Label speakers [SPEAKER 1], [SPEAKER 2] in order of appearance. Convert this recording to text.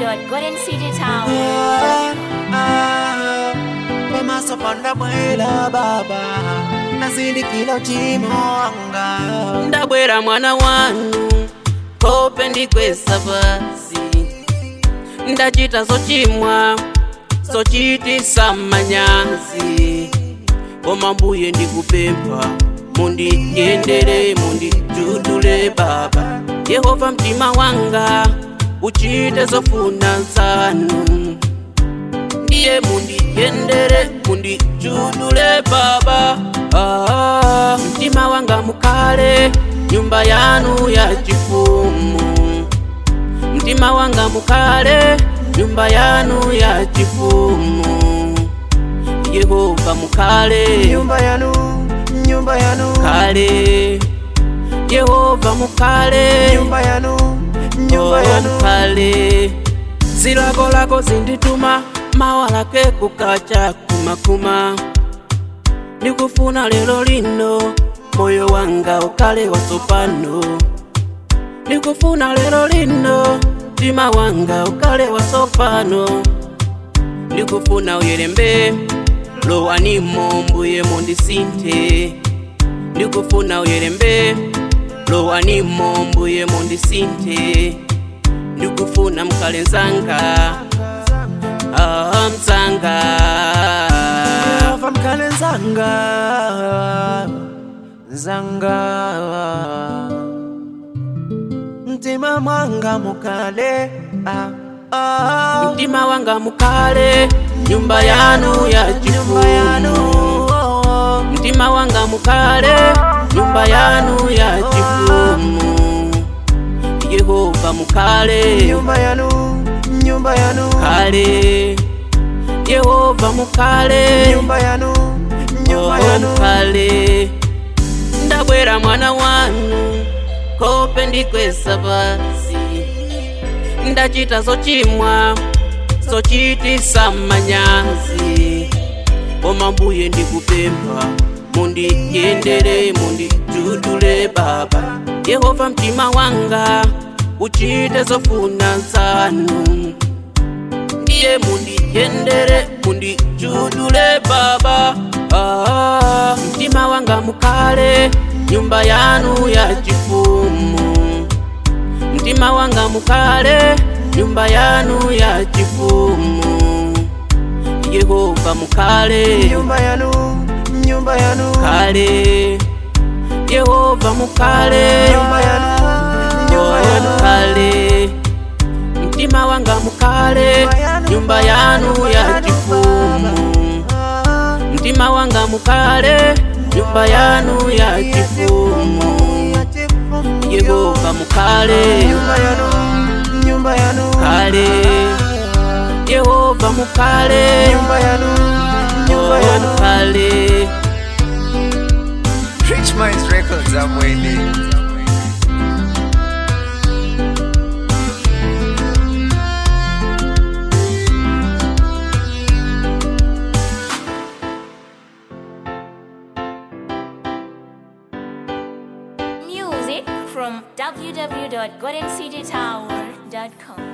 [SPEAKER 1] www.goldencitytower.
[SPEAKER 2] pamaso pandabwera baba nazindikira uchimo wanga
[SPEAKER 3] ndabwera mwana wanu kope ndikwesa pasi ndachita zochimwa zochitisa manyazi koma mbuye ndikupempha mundiyendere mundijudule baba yehova mtima wanga uchite zofuna zanu ndiye mundiyendere mundijudule baba ah, mtima wanga mukale nyumba yanu ya chifumu mtima wanga mukale nyumba yanu ya chifumu yehova mukale
[SPEAKER 2] nyumba yanu nyumba yanu
[SPEAKER 3] kale yehova mukale
[SPEAKER 2] nyumba yanu nyumba yanu
[SPEAKER 3] kale zilakolako zindituma mawalake kukacha kumakuma ndikufuna lero lino moyo wanga ukale wasopano ndikufuna lero lino mtima wanga ukale wasopano ndikufuna uyelembe lowanimo mbuye mundisinthe ndikufuna uyelembe lowanimo mbuye mundisinthe ndikufuna mkhale nzanga ah, mzanga
[SPEAKER 2] Yehova mkhale nzanga nzanga mtima mwanga mukale ah, ah.
[SPEAKER 3] mtima wanga mukale nyumba yanu ya
[SPEAKER 2] nyumba yanu
[SPEAKER 3] chifumu
[SPEAKER 2] oh, oh.
[SPEAKER 3] mtima wanga mukale nyumba yanu ya chifumu yehova mukale
[SPEAKER 2] nyumba yanu nyumba yanu
[SPEAKER 3] kale yehova mukale
[SPEAKER 2] nyumba yanu nyumba
[SPEAKER 3] Oh,
[SPEAKER 2] yanu
[SPEAKER 3] mukale ndabwera mwana wanu kope ndikwesa pasi ndachita zochimwa zochitisa manyazi koma mbuye ndikupempha mundiyendere mundijudule baba yehova mtima wanga uchite zofuna zanu ndiye mundiyendere mundijudule baba ah, mtima wanga mukale nyumba yanu ya chifumu mtima wanga mukale nyumba yanu ya chifumu yehova mukale
[SPEAKER 2] nyumba yanu nyumba yanu
[SPEAKER 3] kale yehova mukale
[SPEAKER 2] nyumba yanu nyumba
[SPEAKER 3] Oh,
[SPEAKER 2] yanu
[SPEAKER 3] kale mtima wanga mukale nyumba yanu ya chifumu
[SPEAKER 2] Ah,
[SPEAKER 3] mtima wanga mukale nyumba yanu ya chifumu
[SPEAKER 2] ya chifumu.
[SPEAKER 3] yehova mukale
[SPEAKER 2] nyumba yanu nyumba yanu
[SPEAKER 3] kale yehova mukale
[SPEAKER 2] nyumba yanu nyumba
[SPEAKER 3] Oh,
[SPEAKER 2] yanu
[SPEAKER 3] kale
[SPEAKER 4] Rich Minds Records, I'm waiting.
[SPEAKER 1] Music from www.goldencitytower.com.